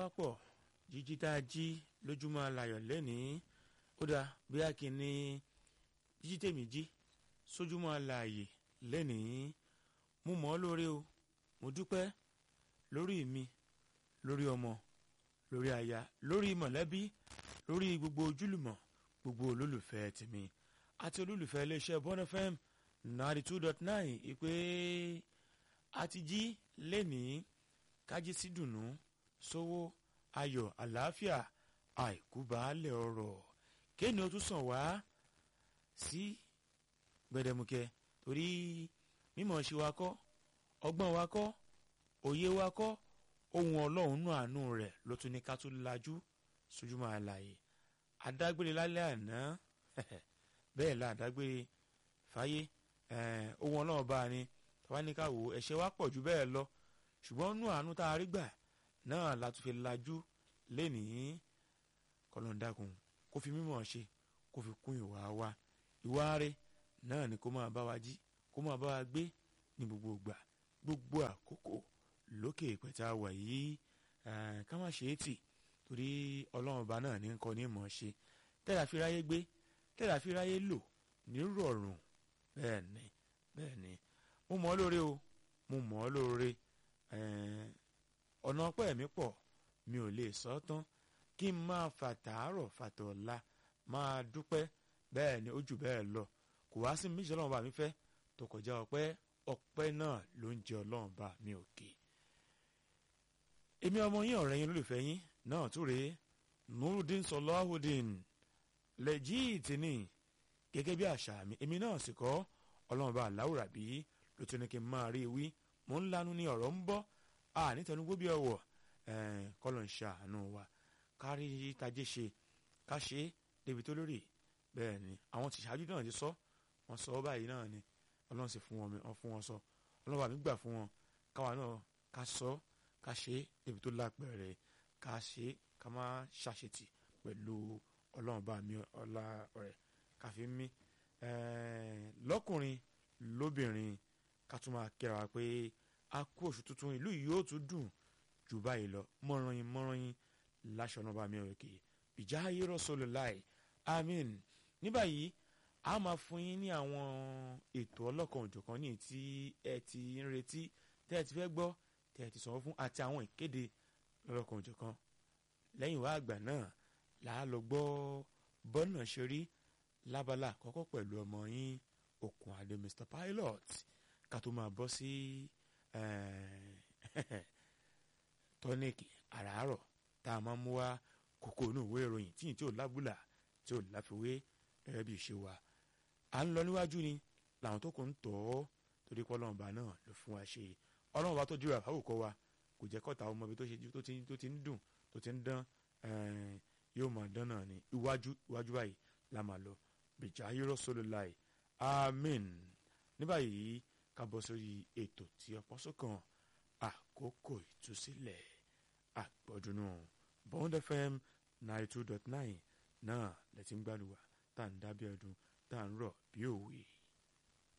pọ̀ jíjí tá a jí lójúmọ́ alayọ̀ lẹ́nìí ó dáa bí a kì í ní jíjí tèmi jí sójúmọ́ alayè lẹ́nìí mo mọ̀ ọ́ lóore o mo dúpẹ́ lórí mi lórí ọmọ lórí aya lórí mọ̀lẹ́bí lórí gbogbo ojúlùmọ̀ gbogbo olólùfẹ́ tèmi àti olólùfẹ́ iléeṣẹ́ Bond FM ninety two dot nine ìpè àti jí lẹ́nìí kájí sí dùnú sówó ayọ̀ àlàáfíà àìkú baálẹ̀ ọ̀rọ̀ kéènì ó tún sàn wá sí gbẹdẹmukẹ torí mímọ̀ ṣe wa kọ́ ọgbọ́n wa kọ́ òye wa kọ́ ohun ọlọ́run nù àánú rẹ̀ ló tún ní ká tún lajú sójúmọ́ àlàyé adágbére lálẹ́ àná bẹ́ẹ̀ la adágbére fáyé ohun ọlọ́run bá a ní tàwa ní ká wò ẹ̀ṣẹ̀ wa pọ̀ jù bẹ́ẹ̀ lọ ṣùgbọ́n nù àánú tá a rí gbà náà la tún fi lajú lénìí kọlọ́ndàkùn kó fi mímọ̀ ṣe kó fi kún ìwà wa ìwà rẹ̀ náà ni kó máa bá wa jí kó máa bá wa gbé ní gbogbo ìgbà gbogbo àkókò lókè ìpẹ̀tà wà yìí ká má ṣe é tì torí ọlọ́run ọba náà ní ń kọ́ ní mọ̀ ṣe tẹ́lá fi ráyé gbé tẹ́lá fi ráyé lò ní rọ̀rùn bẹ́ẹ̀ ni bẹ́ẹ̀ ni mo mọ̀ ọ́ lóore o mo mọ̀ ọ́ lóore ọ̀nà ọpẹ́ mi pọ̀ mi ò lè sọ tán kí n máa fàtàárọ̀ fàtọ̀ọ̀la máa dúpẹ́ bẹ́ẹ̀ ni ó jù bẹ́ẹ̀ lọ kò wá sí méjì ọlọ́run bá mi fẹ́ tó kọjá ọpẹ́ ọpẹ́ náà ló ń jẹ ọlọ́run bá mi òkè. èmi ọmọ yín ọ̀rẹ́ yín olólùfẹ́ yín náà tún rèé nurudin sọlọ́hùdín lẹ́jìtì ni gẹ́gẹ́ bí àṣà mi èmi náà sì kọ́ ọlọ́run bá aláwùrà bí ló tún ní kí n máa rí wí mò ń lanu ní ọ̀rọ̀ ń bọ́ a nítẹnugbó bí ọwọ́ kọ́lọ̀ ń ṣàánú wa kárí tajé ṣe ká ṣe é débi tó lórí bẹ́ẹ̀ ni àwọn tìṣáájú náà ti sọ wọ́n sọ ọ́ báyìí náà ni ọlọ́run sì fún wọn fún wọn sọ ọlọ́run àmì gbà fún wọn káwa náà ká sọ ká ṣe é débi tó lápẹ̀rẹ̀ ká ṣe é ká má ṣàṣetì pẹ̀lú ọlọ́run bá mi ọlá rẹ̀ ká fi mí lọ́kùnrin lóbìnrin ká tún máa kẹ́ra wa pé a kú oṣù tuntun ìlú yìí yóò tún dùn jù báyìí lọ mọ́ràn yín mọ́ràn yín láṣọ náà bá mi ọ̀rẹ́ kì í ìjà ayé rọ́ṣọ́lù láì amen ní báyìí a máa fún yín ní àwọn ètò ọlọ́kan òjọ̀kan ní tí ẹ ti ń retí tẹ́ ẹ ti fẹ́ gbọ́ tẹ́ ẹ ti sọ̀rọ̀ fún àti àwọn ìkéde lọ́lọ́kan òjọ̀kan lẹ́yìn wá àgbà náà là á lọ gbọ́ bọ́nà ṣe rí lábala àkọ́kọ́ pẹ̀lú ọmọ yín okùn àdé Mr Pilot ká tó máa bọ́ sí tọ́níìkì àràárọ̀ tá a máa mú wá kókó inú ìwé ìròyìn tíyìn tí ò lábùlà tí ò láfiwé gẹ́gẹ́ bí ìṣe wa à ń lọ níwájú ni làwọn tó kù ń tọ̀ ọ́ torí pé ọlọ́run ọba náà ló fún wa ṣe ọlọ́run ọba tó dúró àfáwòkọ́ wa kò jẹ́ kọ́ta ọmọ ibi tó ti ń dùn tó ti ń dán yóò máa dán náà ni iwájú iwájú báyìí la máa lọ bìjà ayérò sólò láì amen ní báyìí ká bọ́ sórí ètò tí ọ̀pọ̀ sọ́kàn àkókò ìtúsílẹ̀ àgbọ̀dúnú Bond FM ninety two dot nine náà lẹ́tí ń gbàlùwà tá à ń dábẹ́ ọdún tá à ń rọ̀ bí òwe.